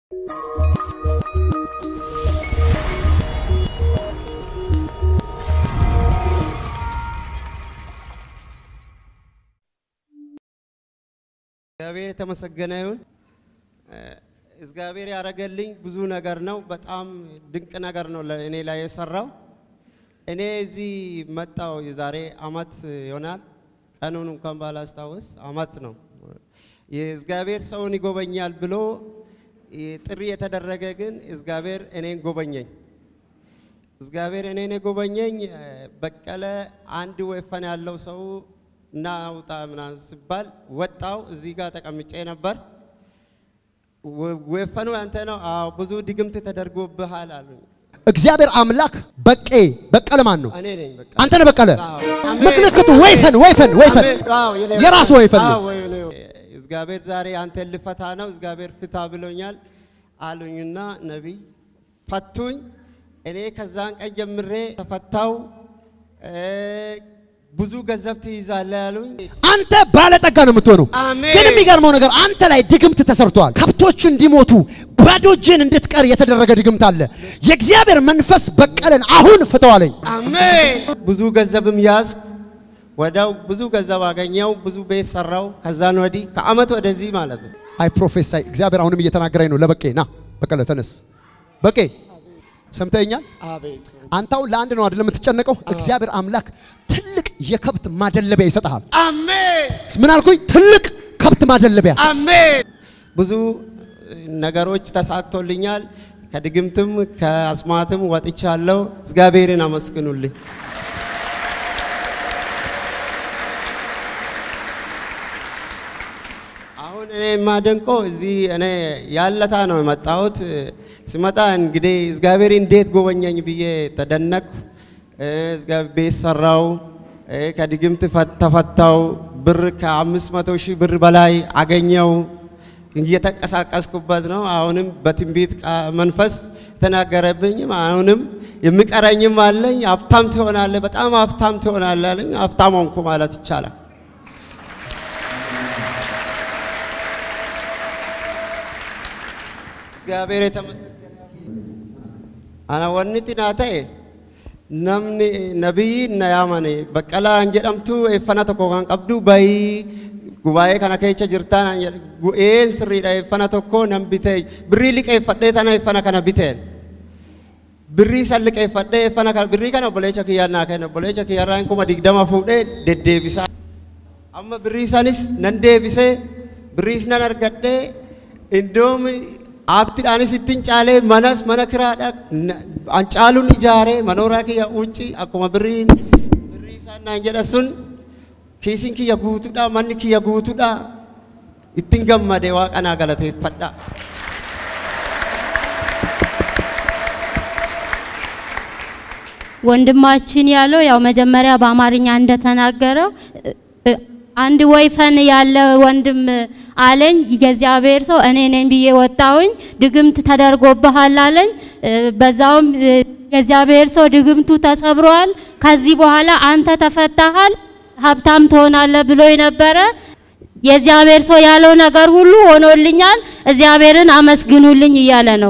እግዚአብሔር የተመሰገነ ይሁን። እግዚአብሔር ያደረገልኝ ብዙ ነገር ነው። በጣም ድንቅ ነገር ነው እኔ ላይ የሰራው። እኔ እዚህ መጣው የዛሬ አመት ይሆናል። ቀኑን እንኳን ባላስታውስ አመት ነው። የእግዚአብሔር ሰውን ይጎበኛል ብሎ ጥሪ የተደረገ ግን እግዚአብሔር እኔን ጎበኘኝ። እግዚአብሔር እኔን የጎበኘኝ በቀለ አንድ ወይፈን ያለው ሰው እና ውጣ ምናምን ሲባል ወጣው። እዚህ ጋር ተቀምጬ ነበር። ወይፈኑ አንተ ነው? አዎ። ብዙ ድግምት ተደርጎብሃል አሉኝ። እግዚአብሔር አምላክ በቄ በቀለ ማን ነው? እኔ ነኝ በቃ አንተ ነህ በቀለ። አዎ። አሜን። ምክንያቱ ወይፈን ወይፈን ወይፈን አሜን። አዎ፣ የኔ የራሱ ወይፈን ነው። አዎ፣ ወይ- ነው። እግዚአብሔር ዛሬ አንተን ልፈታ ነው። እግዚአብሔር ፍታ ብሎኛል አሉኝና ነቢይ ፈቱኝ። እኔ ከዛን ቀን ጀምሬ ተፈታው። ብዙ ገንዘብ ትይዛለህ ያሉኝ። አንተ ባለጠጋ ነው የምትሆነው። አሜን። ግን የሚገርመው ነገር አንተ ላይ ድግምት ተሰርቷል። ከብቶች እንዲሞቱ ባዶ እጅን እንድትቀር የተደረገ ድግምት አለ። የእግዚአብሔር መንፈስ በቀለን አሁን ፍተዋለኝ። አሜን። ብዙ ገንዘብም ያዝኩ። ወዲያው ብዙ ገንዘብ አገኘው። ብዙ ቤት ሰራው። ከዛን ወዲህ ከአመት ወደዚህ ማለት ነው። አይ ፕሮፌሳይ እግዚአብሔር አሁንም እየተናገረኝ ነው። ለበቄ ና በቀለ ተነስ። በቄ ሰምተኛል። አቤት አንተ አሁን ለአንድ ነው አይደለም የምትጨነቀው። እግዚአብሔር አምላክ ትልቅ የከብት ማደለቢያ ይሰጥሃል። አሜን ምን አልኩኝ? ትልቅ ከብት ማደለቢያ አሜን። ብዙ ነገሮች ተሳክቶልኛል። ከድግምትም ከአስማትም ወጥቻለሁ። እግዚአብሔርን አመስግኑልኝ። አሁን እኔ የማደንቀው እዚህ እኔ ያለታ ነው የመጣሁት። ስመጣ እንግዲህ እግዚአብሔር እንዴት ጎበኘኝ ብዬ ተደነቅኩ። እ፣ እግዚአብሔር ቤት ሰራው፣ እ፣ ከድግምት ፈ- ተፈታው። ብር ከአምስት መቶ ሺህ ብር በላይ አገኘው። እየተንቀሳቀስኩበት ነው። አሁንም በትንቢት ቃ- መንፈስ ተናገረብኝም። አሁንም የሚቀረኝም አለኝ። ሀብታም ትሆናለህ፣ በጣም ሀብታም ትሆናለህ አለኝ። ሀብታም ሆንኩ ማለት ይቻላል። እግዚአብሔር የተመሰገነ አና ወንቲ ና ta'e namni nabiyyi na yaamane baqqalaa an jedhamtu eeffana tokko kan qabdu bayii gubaa'ee kana keessa jirtaan an jedhe gu'een sirriidha eeffana tokko nan bitee birrii liqeeffadhee tana eeffana kana biteen birrii san liqeeffadhee eeffana kana birrii kana obboleecha kiyyaan naa kenna obboleecha kiyyaarraan kuma digdama fuudhee deddeebisaa amma birrii sanis nan deebisee birriis nan argadhee indoomi aabtiidhaanis ittiin caalee manas mana kiraadha na- an caaluun ijaaree manooraa kiyya ucci akkuma birriin birrii isaan naan jedha sun kiisiin kiyya guutuudha manni kiyya guutuudha ittiin gammade waaqanaa galateeffadha. ወንድማችን ያለው ያው መጀመሪያ በአማርኛ እንደተናገረው እ፣ አንድ ወይፈን ያለ ወንድም አለኝ። የእግዚአብሔር ሰው እኔ ነኝ ብዬ ወጣሁኝ። ድግምት ተደርጎብሃል አለኝ። እ፣ በዛውም እ፣ የእግዚአብሔር ሰው ድግምቱ ተሰብሯል፣ ከዚህ በኋላ አንተ ተፈታሃል፣ ሀብታም ትሆናለህ ብሎ ነበረ። የእግዚአብሔር ሰው ያለው ነገር ሁሉ ሆኖልኛል። እግዚአብሔርን አመስግኑልኝ እያለ ነው።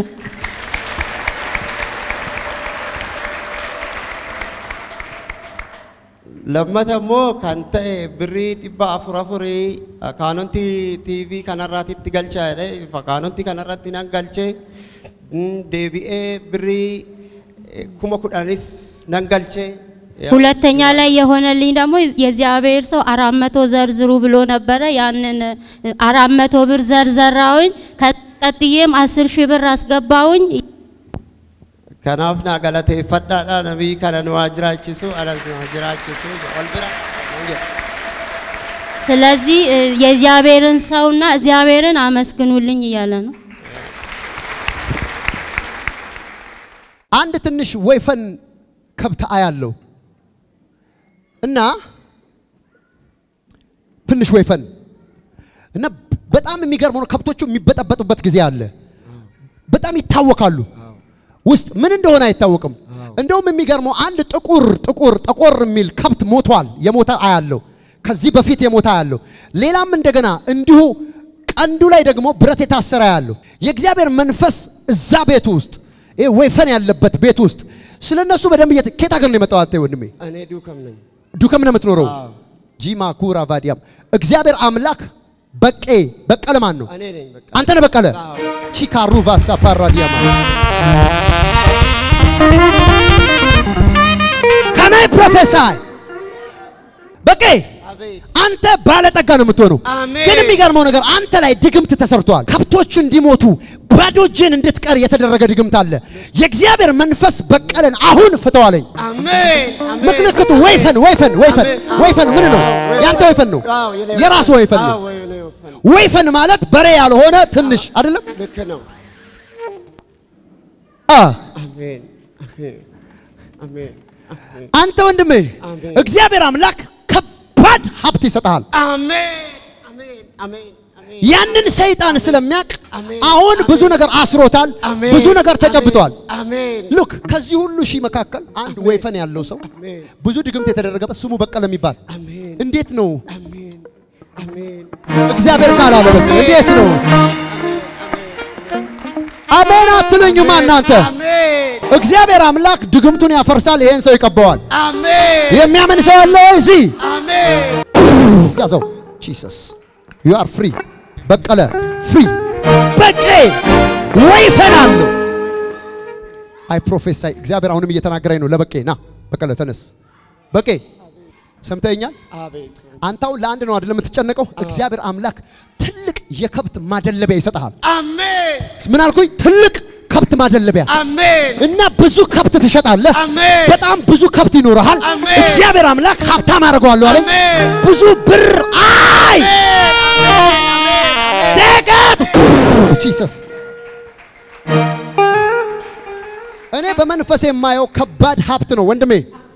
lammata immoo kan ta'e birrii dhibba afur afurii kaanonti tiivii kanarraatitti galchaa jedhe kaanonti kanarratti nan galche mm, deebi'ee birrii eh, kuma kudhanis nan galche ሁለተኛ ላይ የሆነልኝ ደግሞ የእግዚአብሔር ሰው አራት መቶ ዘርዝሩ ብሎ ነበረ። ያንን አራት መቶ ብር ዘርዘራውኝ። ቀጥዬም አስር ሺህ ብር አስገባውኝ። kanaaf naa galateeffadhaadha nabii kana nu haa jiraachisu anas nu haa jiraachisu ol bira nan jedhe. ስለዚህ እ፣ የእግዚአብሔርን ሰውና እግዚአብሔርን አመስግኑልኝ እያለ ነው። አንድ ትንሽ ወይፈን ከብት አያለው እና ትንሽ ወይፈን እና በጣም የሚገርመው ነው ከብቶቹ የሚበጠበጡበት ጊዜ አለ። በጣም ይታወካሉ። ውስጥ ምን እንደሆነ አይታወቅም። እንደውም የሚገርመው አንድ ጥቁር ጥቁር ጠቆር የሚል ከብት ሞቷል። የሞተ አያለው። ከዚህ በፊት የሞተ አያለው። ሌላም እንደገና እንዲሁ ቀንዱ ላይ ደግሞ ብረት የታሰረ ያለው የእግዚአብሔር መንፈስ እዛ ቤት ውስጥ ይሄ ወይፈን ያለበት ቤት ውስጥ ስለ እነሱ በደንብ እየተ ከየት ሀገር ነው የመጣው? አንተ ወንድሜ እኔ ዱከም ነኝ። ዱከም ነው የምትኖረው? አዎ። ጂማ ኩራ ቫዲያም እግዚአብሔር አምላክ በቄ በቀለ ማን ነው? እኔ ነኝ በቃ። አንተ ነህ በቀለ አዎ። ቺካሩ ቫሳ ፓራዲያማ ከናይ ፕሮፌሳይ በቄ አቤት አንተ ባለጠጋ ነው የምትሆነው። አሜን። ግን የሚገርመው ነገር አንተ ላይ ድግምት ተሰርቷል። ከብቶች እንዲሞቱ ባዶ እጅን እንድትቀር የተደረገ ድግምት አለ። የእግዚአብሔር መንፈስ በቀለን አሁን ፍተዋለኝ። አሜን አሜን። ምክንያቱ ወይፈን ወይፈን ወይፈን አሜን። አዎ፣ ወይፈን ምን ነው? አዎ፣ ያንተ ወይፈን ነው። አዎ፣ የኔ የራሱ ወይፈን ነው። አዎ፣ የኔ ወይፈን ነው። ወይፈን ማለት በሬ ያልሆነ ትንሽ አይደለም። ልክ ነው። አ አሜን አሜን አሜን አሜን አንተ ወንድሜ አሜን። እግዚአብሔር አምላክ ከባድ ሀብት ይሰጥሃል። አሜን አሜን አሜን አሜን ያንን ሰይጣን ስለሚያውቅ አሜን። አሁን ብዙ ነገር አስሮታል። አሜን ብዙ ነገር ተጨብጧል። አሜን ሉክ ከዚህ ሁሉ ሺህ መካከል አንድ ወይፈን ያለው ሰው አሜን ብዙ ድግምት የተደረገበት ስሙ በቀለ የሚባል አሜን እንዴት ነው አሜን አሜን እግዚአብሔር ካላለ በስ እንዴት ነው አሜን አትሉኝማ እናንተ አሜን እግዚአብሔር አምላክ ድግምቱን ያፈርሳል ይሄን ሰው ይቀባዋል አሜን የሚያምን ሰው አለ ወይ እዚህ አሜን ያዘው ጂሰስ ዩ አር ፍሪ በቀለ ፍሪ በቄ ወይፈን አለው አይ ፕሮፌሳይ እግዚአብሔር አሁንም እየተናገረኝ ነው ለበቄ ና በቀለ ተነስ በቄ ሰምተኛል አቤት አንታው ለአንድ ነው አይደለም የምትጨነቀው እግዚአብሔር አምላክ ትልቅ የከብት ማደለቢያ ይሰጥሃል አሜን ምን አልኩኝ ትልቅ ከብት ማደለቢያ አሜን እና ብዙ ከብት ትሸጣለህ አሜን በጣም ብዙ ከብት ይኖርሃል አሜን። እግዚአብሔር አምላክ ሀብታም አደርገዋለሁ አለኝ አሜን። ብዙ ብር አይ ደቀት ጂሰስ እኔ በመንፈስ የማየው ከባድ ሀብት ነው ወንድሜ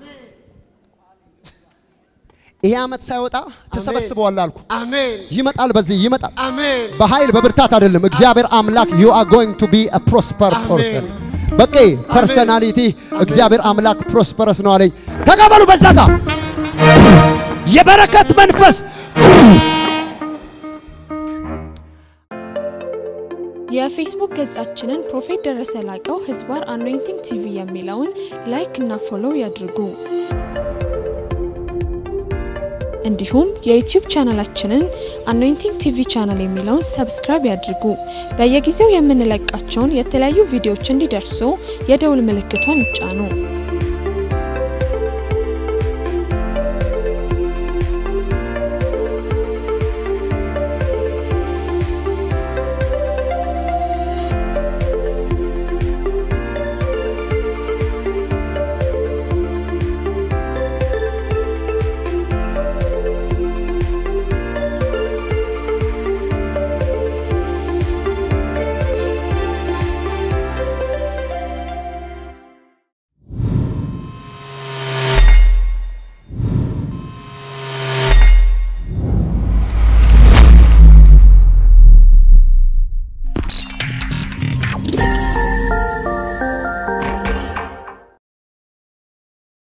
ይሄ ዓመት ሳይወጣ ትሰበስበዋለህ አልኩ አሜን ይመጣል በዚህ ይመጣል አሜን በኃይል በብርታት አይደለም። እግዚአብሔር አምላክ you are going to be a prosper person በቄ ፐርሰናሊቲ እግዚአብሔር አምላክ ፕሮስፐረስ ነው አለኝ። ተቀበሉ። በዛ ጋር የበረከት መንፈስ የፌስቡክ ገጻችንን ፕሮፌት ደረሰ ላቀው ህዝባር አኖይንቲንግ ቲቪ የሚለውን ላይክ እና ፎሎው ያድርጉ። እንዲሁም የዩቲዩብ ቻናላችንን አኖይንቲንግ ቲቪ ቻናል የሚለውን ሰብስክራይብ ያድርጉ። በየጊዜው የምንለቃቸውን የተለያዩ ቪዲዮዎች እንዲደርሱ የደውል ምልክቷን ይጫኑ።